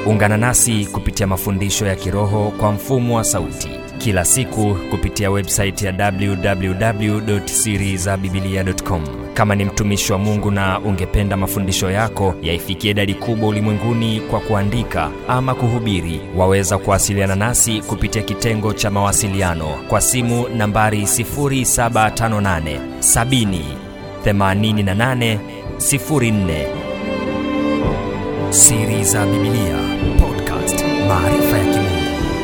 ungana nasi kupitia mafundisho ya kiroho kwa mfumo wa sauti kila siku kupitia websaiti ya www.sirizabibilia.com kama ni mtumishi wa mungu na ungependa mafundisho yako yaifikie idadi kubwa ulimwenguni kwa kuandika ama kuhubiri waweza kuwasiliana nasi kupitia kitengo cha mawasiliano kwa simu nambari 758 70 88 04 siri za bibilia podcast maarifa ya kimungu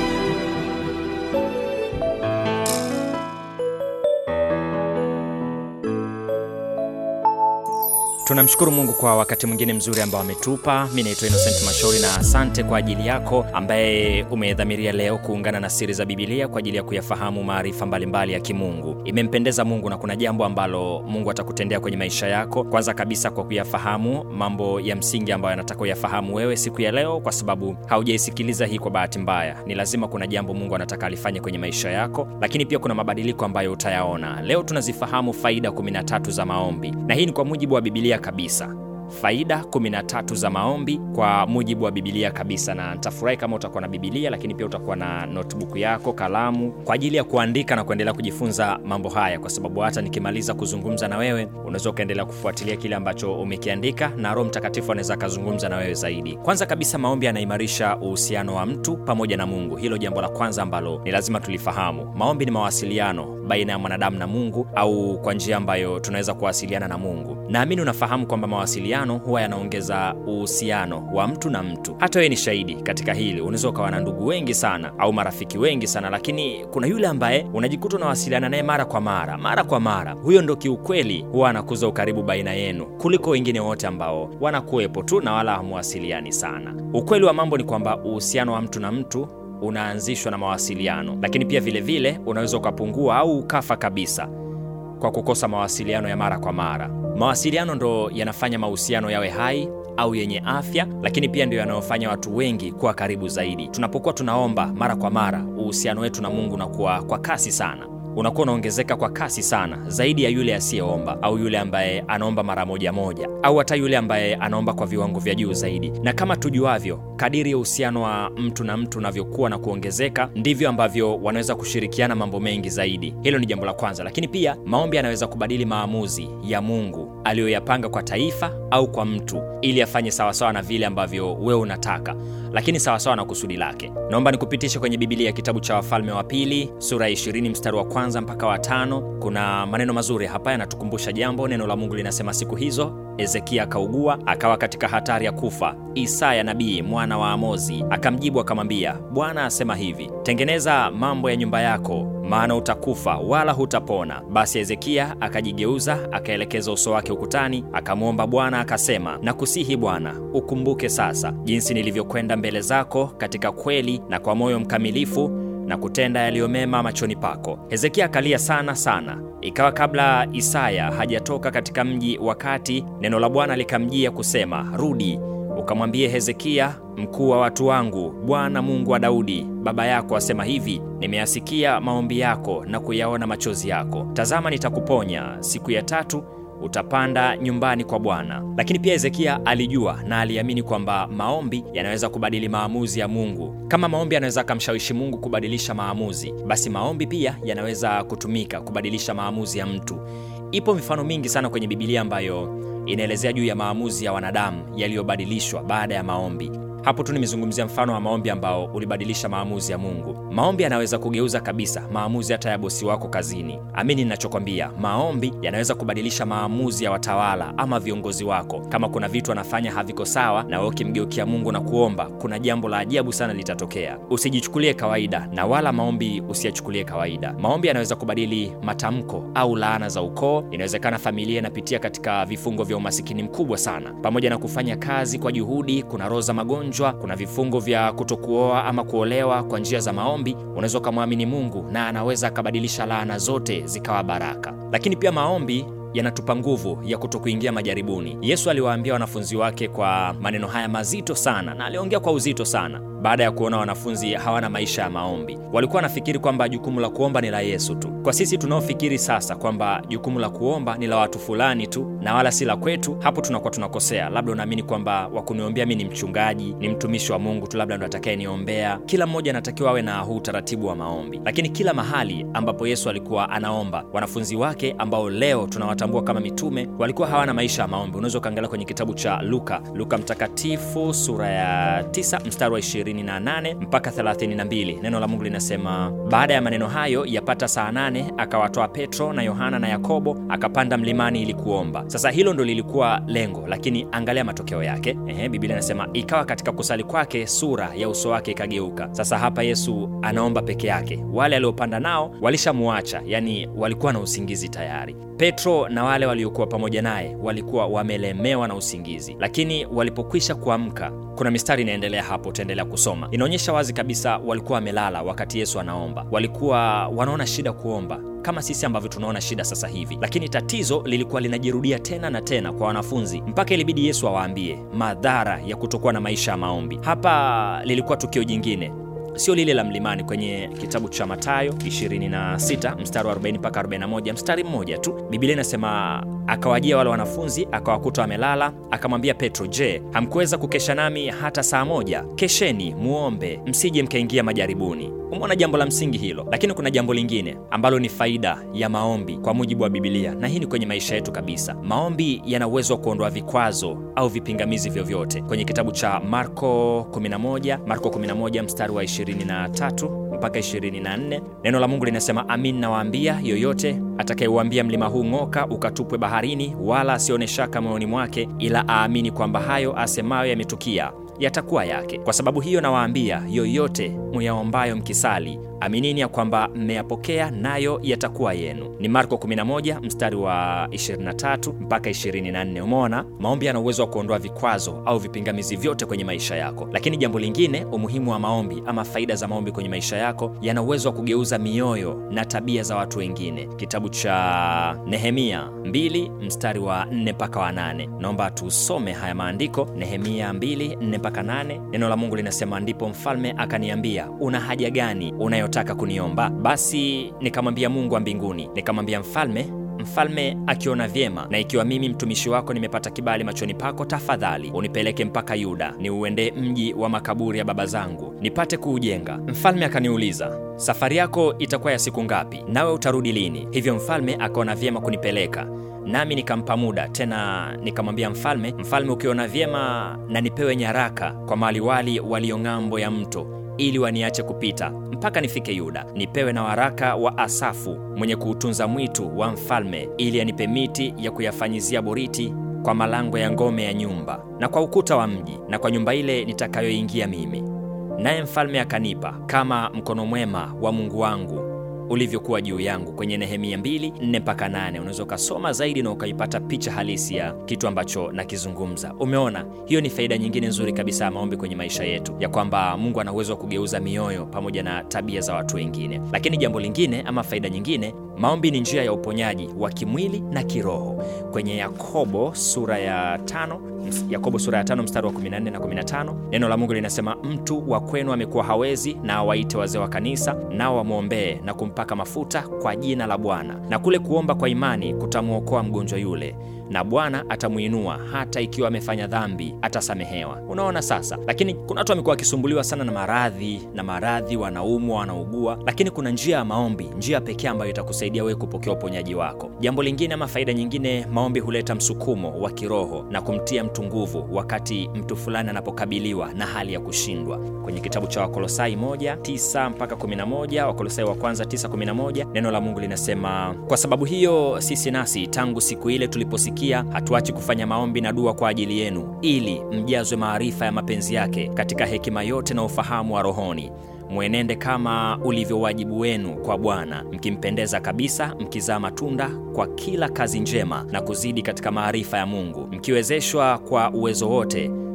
tunamshukuru mungu kwa wakati mwingine mzuri ambao ametupa mi naitwa innocent mashauri na asante kwa ajili yako ambaye umedhamiria leo kuungana na siri za bibilia kwa ajili ya kuyafahamu maarifa mbalimbali ya kimungu imempendeza mungu na kuna jambo ambalo mungu atakutendea kwenye maisha yako kwanza kabisa kwa kuyafahamu mambo ya msingi ambayo anataka uyafahamu wewe siku ya leo kwa sababu haujaisikiliza hii kwa bahati mbaya ni lazima kuna jambo mungu anataka alifanye kwenye maisha yako lakini pia kuna mabadiliko ambayo utayaona leo tunazifahamu faida 13 za maombi na hii ni kwa mujibu wa bibilia kabisa faida 13 za maombi kwa mujibu wa bibilia kabisa na nitafurahi kama utakuwa na bibilia lakini pia utakuwa na notebook yako kalamu kwa ajili ya kuandika na kuendelea kujifunza mambo haya kwa sababu hata nikimaliza kuzungumza na wewe unaweza ukaendelea kufuatilia kile ambacho umekiandika na roho mtakatifu anaweza akazungumza na wewe zaidi kwanza kabisa maombi yanaimarisha uhusiano wa mtu pamoja na mungu hilo jambo la kwanza ambalo ni lazima tulifahamu maombi ni mawasiliano baina ya mwanadamu na mungu au kwa njia ambayo tunaweza kuwasiliana na mungu naamini unafahamu kwamba mawasiliano huwa yanaongeza uhusiano wa mtu na mtu hata wewe ni shahidi katika hili unaweza ukawa na ndugu wengi sana au marafiki wengi sana lakini kuna yule ambaye unajikuta unawasiliana naye mara kwa mara mara kwa mara huyo ndo kiukweli huwa anakuza ukaribu baina yenu kuliko wengine wote ambao wanakuwepo tu na wala hamuwasiliani sana ukweli wa mambo ni kwamba uhusiano wa mtu na mtu unaanzishwa na mawasiliano lakini pia vile vile unaweza ukapungua au ukafa kabisa kwa kukosa mawasiliano ya mara kwa mara mawasiliano ndo yanafanya mahusiano yawe hai au yenye afya lakini pia ndio yanayofanya watu wengi kuwa karibu zaidi tunapokuwa tunaomba mara kwa mara uhusiano wetu na mungu unakuwa kwa kasi sana unakuwa unaongezeka kwa kasi sana zaidi ya yule asiyeomba au yule ambaye anaomba mara moja moja au hata yule ambaye anaomba kwa viwango vya juu zaidi na kama tujuavyo kadiri ya uhusiano wa mtu na mtu unavyokuwa na kuongezeka ndivyo ambavyo wanaweza kushirikiana mambo mengi zaidi hilo ni jambo la kwanza lakini pia maombi yanaweza kubadili maamuzi ya mungu aliyoyapanga kwa taifa au kwa mtu ili afanye sawasawa na vile ambavyo wewe unataka lakini sawasawa na kusudi lake naomba nikupitishe kwenye bibilia kitabu cha wafalme wa pili sura ya 20 mstari wa kwanza mpaka wa tano kuna maneno mazuri hapa yanatukumbusha jambo neno la mungu linasema siku hizo hezekia akaugua akawa katika hatari ya kufa isaya nabii mwana wa amozi akamjibu akamwambia bwana asema hivi tengeneza mambo ya nyumba yako maana utakufa wala hutapona basi hezekia akajigeuza akaelekeza uso wake ukutani akamwomba bwana akasema nakusihi bwana ukumbuke sasa jinsi nilivyokwenda mbele zako katika kweli na kwa moyo mkamilifu na kutenda yaliyomema machoni pako hezekia akalia sana sana ikawa kabla isaya hajatoka katika mji wakati neno la bwana likamjia kusema rudi ukamwambie hezekia mkuu wa watu wangu bwana mungu wa daudi baba yako asema hivi nimeyasikia maombi yako na kuyaona machozi yako tazama nitakuponya siku ya tatu utapanda nyumbani kwa bwana lakini pia hezekia alijua na aliamini kwamba maombi yanaweza kubadili maamuzi ya mungu kama maombi yanaweza akamshawishi mungu kubadilisha maamuzi basi maombi pia yanaweza kutumika kubadilisha maamuzi ya mtu ipo mifano mingi sana kwenye bibilia ambayo inaelezea juu ya maamuzi ya wanadamu yaliyobadilishwa baada ya maombi hapo tu nimezungumzia mfano wa maombi ambao ulibadilisha maamuzi ya mungu maombi yanaweza kugeuza kabisa maamuzi hata ya bosi wako kazini amini ninachokwambia maombi yanaweza kubadilisha maamuzi ya watawala ama viongozi wako kama kuna vitu anafanya haviko sawa na wewe ukimgeukia mungu na kuomba kuna jambo la ajabu sana litatokea usijichukulie kawaida na wala maombi usiyachukulie kawaida maombi yanaweza kubadili matamko au laana za ukoo inawezekana familia inapitia katika vifungo vya umasikini mkubwa sana pamoja na kufanya kazi kwa juhudi kuna roho za magonjwa kuna vifungo vya kutokuoa ama kuolewa kwa njia za maombi unaweza ukamwamini mungu na anaweza akabadilisha laana zote zikawa baraka lakini pia maombi yanatupa nguvu ya kutokuingia majaribuni yesu aliwaambia wanafunzi wake kwa maneno haya mazito sana na aliongea kwa uzito sana baada ya kuona wanafunzi hawana maisha ya maombi. Walikuwa wanafikiri kwamba jukumu la kuomba ni la Yesu tu. Kwa sisi tunaofikiri sasa kwamba jukumu la kuomba ni la watu fulani tu na wala si la kwetu, hapo tunakuwa tunakosea. Labda unaamini kwamba wakuniombea mi ni mchungaji, ni mtumishi wa Mungu tu, labda ndo atakayeniombea. Kila mmoja anatakiwa awe na huu utaratibu wa maombi, lakini kila mahali ambapo Yesu alikuwa anaomba, wanafunzi wake ambao leo tunawatambua kama mitume walikuwa hawana maisha ya maombi. Unaweza ukaangalia kwenye kitabu cha Luka, Luka Mtakatifu sura ya 9 mstari wa 28 mpaka 32. Neno la Mungu linasema, baada ya maneno hayo yapata saa nane akawatoa Petro na Yohana na Yakobo akapanda mlimani ili kuomba. Sasa hilo ndo lilikuwa lengo, lakini angalia matokeo yake. Ehe, Biblia inasema ikawa katika kusali kwake sura ya uso wake ikageuka. Sasa hapa Yesu anaomba peke yake, wale aliopanda nao walishamuacha, yani walikuwa na usingizi tayari. Petro na wale waliokuwa pamoja naye walikuwa wamelemewa na usingizi, lakini walipokwisha kuamka, kuna mistari inaendelea hapo, utaendelea kusoma, inaonyesha wazi kabisa walikuwa wamelala wakati Yesu anaomba. Walikuwa wanaona shida kuomba kama sisi ambavyo tunaona shida sasa hivi, lakini tatizo lilikuwa linajirudia tena na tena kwa wanafunzi, mpaka ilibidi Yesu awaambie madhara ya kutokuwa na maisha ya maombi. Hapa lilikuwa tukio jingine sio lile la mlimani. Kwenye kitabu cha Mathayo 26 mstari wa 40 mpaka 41, mstari mmoja tu, Biblia inasema akawajia wale wanafunzi akawakuta wamelala, akamwambia Petro, je, hamkuweza kukesha nami hata saa moja? Kesheni muombe, msije mkaingia majaribuni. Umeona jambo la msingi hilo, lakini kuna jambo lingine ambalo ni faida ya maombi kwa mujibu wa Biblia, na hii ni kwenye maisha yetu kabisa. Maombi yana uwezo wa kuondoa vikwazo au vipingamizi vyovyote. Kwenye kitabu cha Marko 11, Marko 11 mstari wa 23 mpaka 24, neno la Mungu linasema, amin nawaambia, yoyote atakayeuambia mlima huu ng'oka, ukatupwe baharini, wala asione shaka moyoni mwake, ila aamini kwamba hayo asemayo yametukia yatakuwa yake. Kwa sababu hiyo nawaambia, yoyote muyaombayo mkisali, aminini ya kwamba mmeyapokea, nayo yatakuwa yenu. Ni Marko 11 mstari wa 23 mpaka 24. Umeona, maombi yana uwezo wa kuondoa vikwazo au vipingamizi vyote kwenye maisha yako. Lakini jambo lingine, umuhimu wa maombi ama faida za maombi kwenye maisha yako, yana uwezo wa kugeuza mioyo na tabia za watu wengine. Kitabu cha Nehemia 2 mstari wa 4 mpaka wa 8. Naomba tusome haya maandiko, Nehemia 2 4 mpaka 8. Neno la Mungu linasema, ndipo mfalme akaniambia, una haja gani unayotaka kuniomba? Basi nikamwambia Mungu wa mbinguni, nikamwambia mfalme Mfalme akiona vyema, na ikiwa mimi mtumishi wako nimepata kibali machoni pako, tafadhali unipeleke mpaka Yuda, niuende mji wa makaburi ya baba zangu, nipate kuujenga. Mfalme akaniuliza, safari yako itakuwa ya siku ngapi? Nawe utarudi lini? Hivyo mfalme akaona vyema kunipeleka nami nikampa muda tena, nikamwambia mfalme, mfalme, ukiona vyema na nipewe nyaraka kwa maliwali walio ng'ambo ya mto ili waniache kupita mpaka nifike Yuda, nipewe na waraka wa Asafu mwenye kuutunza mwitu wa mfalme, ili anipe miti ya kuyafanyizia boriti kwa malango ya ngome ya nyumba na kwa ukuta wa mji na kwa nyumba ile nitakayoingia mimi. Naye mfalme akanipa kama mkono mwema wa Mungu wangu ulivyokuwa juu yangu, kwenye Nehemia 2 4 mpaka 8. Unaweza ukasoma zaidi na ukaipata picha halisi ya kitu ambacho nakizungumza. Umeona, hiyo ni faida nyingine nzuri kabisa ya maombi kwenye maisha yetu, ya kwamba Mungu ana uwezo wa kugeuza mioyo pamoja na tabia za watu wengine. Lakini jambo lingine ama faida nyingine, maombi ni njia ya uponyaji wa kimwili na kiroho. Kwenye Yakobo sura ya tano Yakobo sura ya tano mstari wa 14 na 15, neno la Mungu linasema mtu wa kwenu amekuwa hawezi, na awaite wazee wa kanisa, nao wamwombee na kumpaka mafuta kwa jina la Bwana, na kule kuomba kwa imani kutamwokoa mgonjwa yule, na Bwana atamuinua, hata ikiwa amefanya dhambi atasamehewa. Unaona sasa. Lakini kuna watu wamekuwa wakisumbuliwa sana na maradhi na maradhi, wanaumwa, wanaugua, lakini kuna njia ya maombi, njia pekee ambayo itakusaidia wewe kupokea uponyaji wako. Jambo lingine ama faida nyingine, maombi huleta msukumo wa kiroho na kumtia mtu nguvu wakati mtu fulani anapokabiliwa na hali ya kushindwa. Kwenye kitabu cha Wakolosai 1:9 mpaka 11, Wakolosai wa kwanza 9:11, neno la Mungu linasema, kwa sababu hiyo sisi nasi tangu siku ile tuliposikia hatuachi kufanya maombi na dua kwa ajili yenu, ili mjazwe maarifa ya mapenzi yake katika hekima yote na ufahamu wa rohoni mwenende kama ulivyo wajibu wenu kwa Bwana, mkimpendeza kabisa, mkizaa matunda kwa kila kazi njema na kuzidi katika maarifa ya Mungu, mkiwezeshwa kwa uwezo wote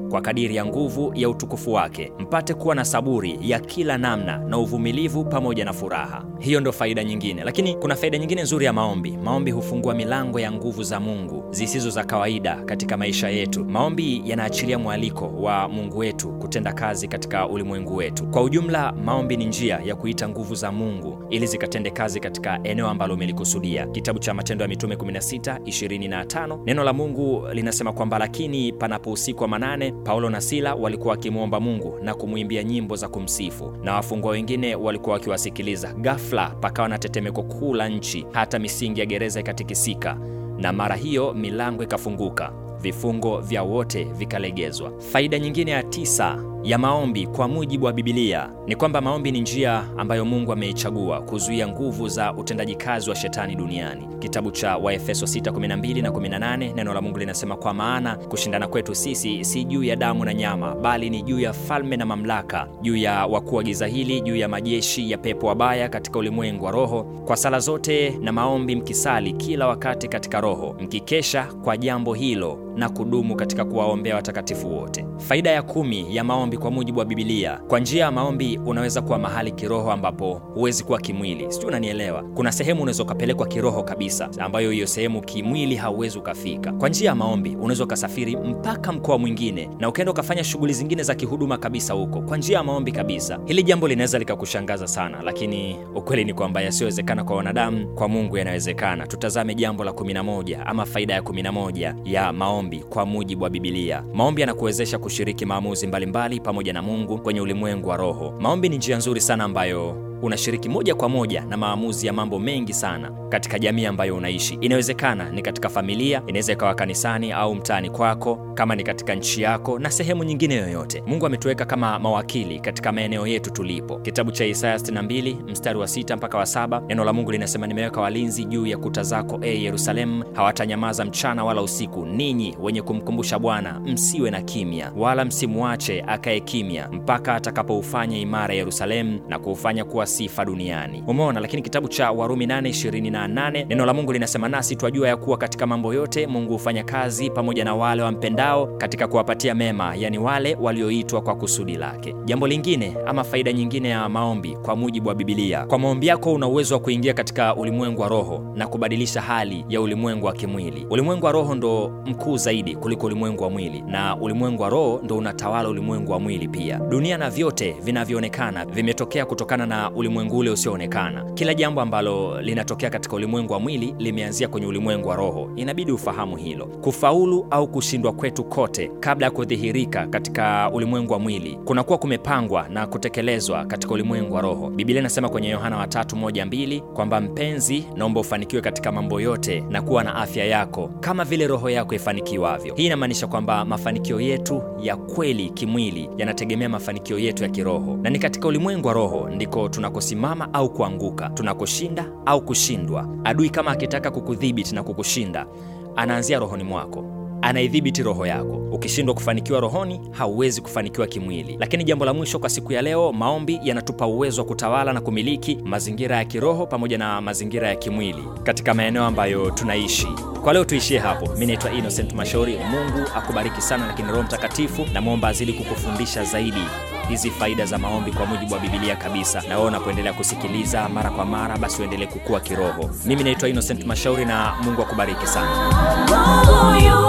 kwa kadiri ya nguvu ya utukufu wake, mpate kuwa na saburi ya kila namna na uvumilivu pamoja na furaha. Hiyo ndo faida nyingine, lakini kuna faida nyingine nzuri ya maombi. Maombi hufungua milango ya nguvu za Mungu zisizo za kawaida katika maisha yetu. Maombi yanaachilia mwaliko wa Mungu wetu kutenda kazi katika ulimwengu wetu. Kwa ujumla, maombi ni njia ya kuita nguvu za Mungu ili zikatende kazi katika eneo ambalo umelikusudia. Kitabu cha Matendo ya Mitume 16 25, neno la Mungu linasema kwamba lakini panapo usiku wa manane, Paulo na Sila walikuwa wakimwomba Mungu na kumwimbia nyimbo za kumsifu, na wafungwa wengine walikuwa wakiwasikiliza. Ghafla pakawa na tetemeko kuu la nchi, hata misingi ya gereza ikatikisika, na mara hiyo milango ikafunguka, vifungo vya wote vikalegezwa. Faida nyingine ya tisa ya maombi kwa mujibu wa Bibilia ni kwamba maombi ni njia ambayo Mungu ameichagua kuzuia nguvu za utendaji kazi wa shetani duniani. Kitabu cha Waefeso 6:12 na 18, neno la Mungu linasema kwa maana kushindana kwetu sisi si juu ya damu na nyama, bali ni juu ya falme na mamlaka, juu ya wakuu wa giza hili, juu ya majeshi ya pepo wabaya katika ulimwengu wa roho. Kwa sala zote na maombi mkisali kila wakati katika Roho, mkikesha kwa jambo hilo na kudumu katika kuwaombea watakatifu wote. Faida ya kumi ya maombi kwa mujibu wa Bibilia, kwa njia ya maombi unaweza kuwa mahali kiroho ambapo huwezi kuwa kimwili. Sijui unanielewa? Kuna sehemu unaweza ukapelekwa kiroho kabisa, ambayo hiyo sehemu kimwili hauwezi ukafika. Kwa njia ya maombi unaweza ukasafiri mpaka mkoa mwingine na ukaenda ukafanya shughuli zingine za kihuduma kabisa huko, kwa njia ya maombi kabisa. Hili jambo linaweza likakushangaza sana, lakini ukweli ni kwamba yasiyowezekana kwa wanadamu, kwa Mungu yanawezekana. Tutazame jambo la 11 ama faida ya 11 ya maombi kwa mujibu wa Bibilia. Maombi yanakuwezesha kushiriki maamuzi mbalimbali pamoja na Mungu kwenye ulimwengu wa roho. Maombi ni njia nzuri sana ambayo unashiriki moja kwa moja na maamuzi ya mambo mengi sana katika jamii ambayo unaishi. Inawezekana ni katika familia, inaweza ikawa kanisani au mtaani kwako, kama ni katika nchi yako na sehemu nyingine yoyote. Mungu ametuweka kama mawakili katika maeneo yetu tulipo. Kitabu cha Isaya 62 mstari wa sita mpaka wa saba neno la Mungu linasema, nimeweka walinzi juu ya kuta zako, e Yerusalemu, hawatanyamaza mchana wala usiku. Ninyi wenye kumkumbusha Bwana, msiwe na kimya, wala msimwache akae kimya, mpaka atakapoufanya imara Yerusalemu na kuufanya kuwa sifa duniani. Umeona. Lakini kitabu cha Warumi 8:28 neno la Mungu linasema, nasi twajua ya kuwa katika mambo yote Mungu hufanya kazi pamoja na wale wampendao katika kuwapatia mema, yani wale walioitwa kwa kusudi lake. Jambo lingine ama faida nyingine ya maombi kwa mujibu wa Bibilia, kwa maombi yako una uwezo wa kuingia katika ulimwengu wa roho na kubadilisha hali ya ulimwengu wa kimwili. Ulimwengu wa roho ndo mkuu zaidi kuliko ulimwengu wa mwili, na ulimwengu wa roho ndo unatawala ulimwengu wa mwili pia. Dunia na vyote vinavyoonekana vimetokea kutokana na ulimwengu ule usioonekana. Kila jambo ambalo linatokea katika ulimwengu wa mwili limeanzia kwenye ulimwengu wa roho. Inabidi ufahamu hilo. Kufaulu au kushindwa kwetu kote, kabla ya kudhihirika katika ulimwengu wa mwili, kunakuwa kumepangwa na kutekelezwa katika ulimwengu wa roho. Biblia inasema kwenye Yohana wa tatu moja mbili kwamba mpenzi, naomba ufanikiwe katika mambo yote na kuwa na afya yako kama vile roho yako ifanikiwavyo. Hii inamaanisha kwamba mafanikio yetu ya kweli kimwili yanategemea mafanikio yetu ya kiroho, na ni katika ulimwengu wa roho ndiko tunakosimama au kuanguka, tunakoshinda au kushindwa. Adui kama akitaka kukudhibiti na kukushinda, anaanzia rohoni mwako anaidhibiti roho yako. Ukishindwa kufanikiwa rohoni, hauwezi kufanikiwa kimwili. Lakini jambo la mwisho kwa siku ya leo, maombi yanatupa uwezo wa kutawala na kumiliki mazingira ya kiroho pamoja na mazingira ya kimwili katika maeneo ambayo tunaishi. Kwa leo tuishie hapo. Mi naitwa Innocent Mashauri. Mungu akubariki sana, lakini Roho Mtakatifu namwomba azidi kukufundisha zaidi hizi faida za maombi kwa mujibu wa Bibilia kabisa, na wewe unapoendelea kusikiliza mara kwa mara, basi uendelee kukua kiroho. Mimi naitwa Innocent Mashauri na Mungu akubariki sana. Mungu yu